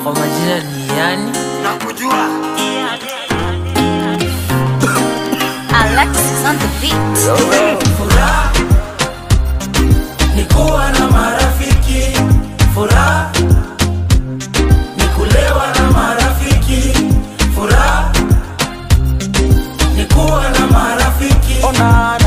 kwa majina ni yani nakujua Alexis on the beat. furaha ni kuwa na marafiki furaha ni kulewa na marafiki furaha ni kuwa na marafiki furaha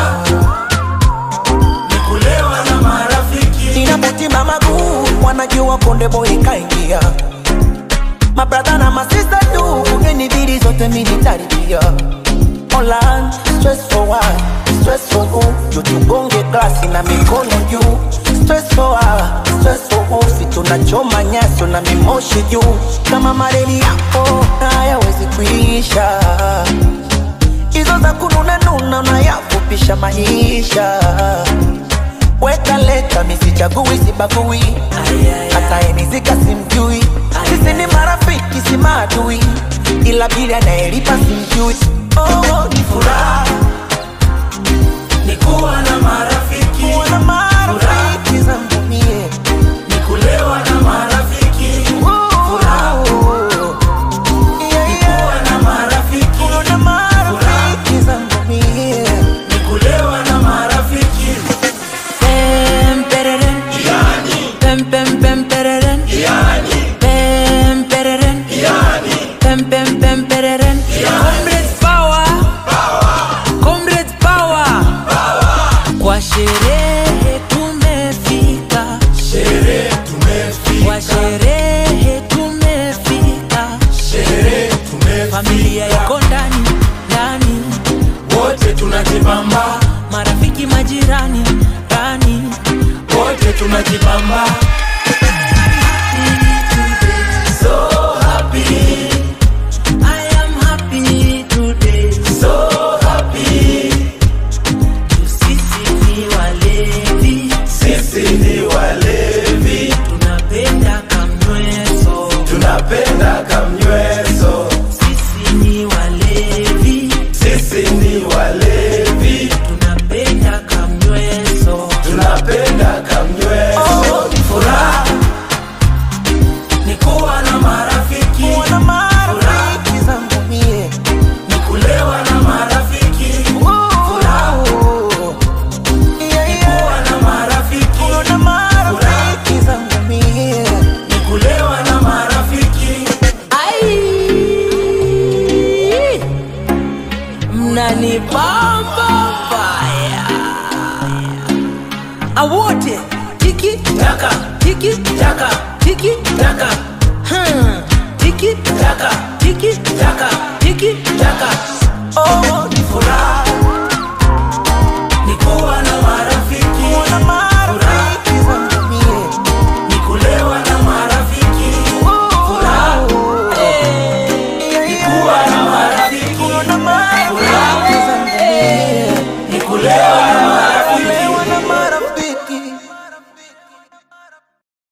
ni kulewa na marafiki inapotima maguu wanajua konde boy kaingia mabradha na masista tu ugenibidi zote militaribia Online, stress for what? Stress for who? Juu tugonge glasi na mikono juu Stress for what? Stress for who? Si tunachoma nyaso na mimoshi juu Kama mareli yako hayawezi kuisha Hizo za kununa nuna unayafupisha maisha Weka leta misichagui sibagui hata enizika simjui sisi ni marafiki si maadui ila bili anayelipa simjui oh, ni furaha ni kuwa na marafiki kuwa na marafiki zangu mie ni kulewa na marafiki furaha Yeah, ni yeah. kuwa na marafiki Kuwa na marafiki zangu mie ni kulewa na marafiki Pem, pereren. Pem, pem, pem, pereren. Pem, pereren. Pem, pem, pem, pereren. Comrades power. Comrades power. Kwa sherehe tumefika sherehe tumefika kwa sherehe tumefika sherehe tumefika familia iko ndani ndani wote tunajibamba marafiki majirani ndani wote tunajibamba so happy I am happy today so happy sisi ni walevi sisi ni walevi tunapenda kamnyweso tunapenda kamnyweso sisi ni walevi sisi ni walevi tunapenda kamnyweso tunapenda kamnyweso furaha ni kuwa na marafiki kuwa na marafiki zangu mie ni kulewa na marafiki furaha Yeah, yeah. kuwa na marafiki Kuwa na marafiki zangu mie ni kulewa na marafiki Ai, mnanibamba baya awote tiki taka tiki taka tiki taka hmm. tiki taka tiki taka tiki taka oh, ni furaha ni kuwa na marafiki kuwa na marafiki zangu mie ni kulewa na marafiki furaha kuwa na marafiki Kuwa na marafiki zangu mie ni kulewa